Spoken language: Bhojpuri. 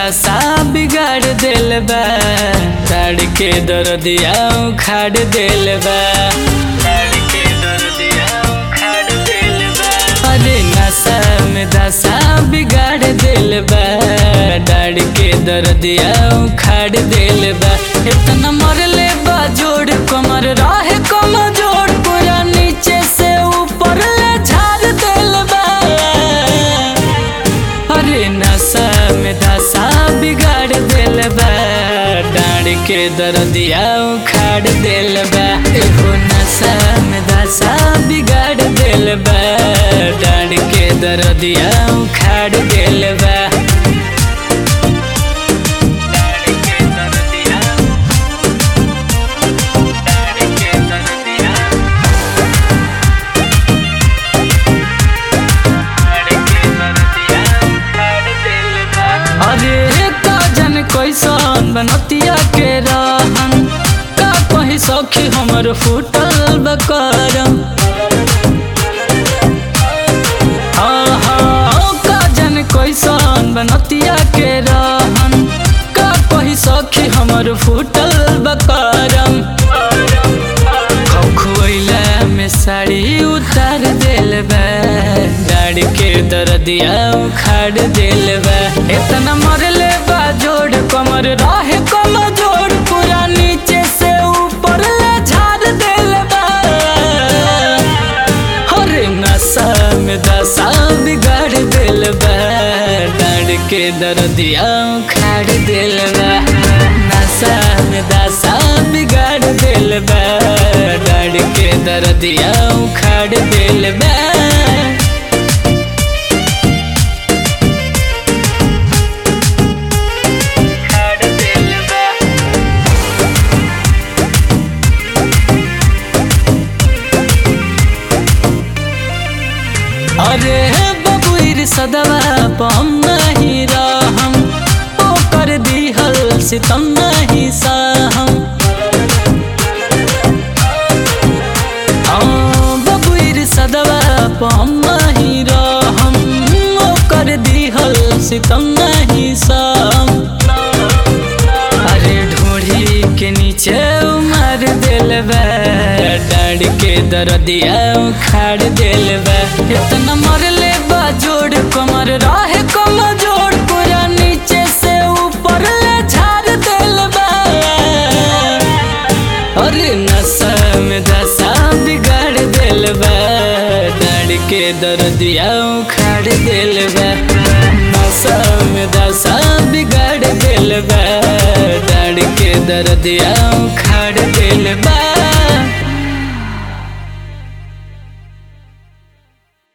दशा बिगाड़ दिल बा ताड़ के दर्दिया उखाड़ दिल बा ताड़ के दर्दिया उखाड़ दिल बा अरे नशा में दशा बिगाड़ दिल बा डाड़ के दर्दिया उखाड़ दिल बा इतना मरले बा जोड़ कमर रहे कम जोड़ पूरा नीचे से ऊपर ले झाड़ दिल बा अरे नशा में दशा बिगाड़ दिल बा डाड़ के दर्दिया उखाड़ दिल बा एगो नशा में दशा बिगाड़ दिल बा डाड़ के दर्दिया उखाड़ दिल बा डाड़ के दर्दिया डाड़ के दर्दिया अरे का जन कैसन बनतिया के रहन का कहीं सखी हमर फूटल बकरम आहा, का जन कैसन बनतिया के रहन का कहीं सखी हमर फूटल बकरम खुआइला में साड़ी उतार दिल बा डाड़ के दर्दिया उखाड़ दिल बा इतना मरले बा जोड़ कमर रहे कम जोड़ पूरा नीचे से ऊपर ले झाड़ दिल बा हरे नशा में दशा बिगाड़ दिल बा डाड़ के दर्दिया उखाड़ दिल बा नशा में दशा बिगाड़ दिल बा डाड़ के दर्दिया उखाड़ दिल बा उखाड़ दिल बा अरे बबुर सदवा पम नहीं रहम ओ कर दिहल सितम नहीं सहम आ, बबुर सदवा पम नहीं रहम ओ कर दिहल सितम नहीं सहम अरे ढोढ़ी के नीचे उमर दिल बा डाड़ के दर्दिया उखाड़ दिल बा इतना मरले बा जोड़ कमर रहे कम जोड़ पूरा नीचे से ऊपर ले झाड़ दिल बा अरे नशा में दशा बिगाड़ दिल बा डाड़ के दर्दिया उखाड़ दिल बा नशा में दशा बिगाड़ दिल बा डाड़ के दर्दिया उखाड़ दिल बा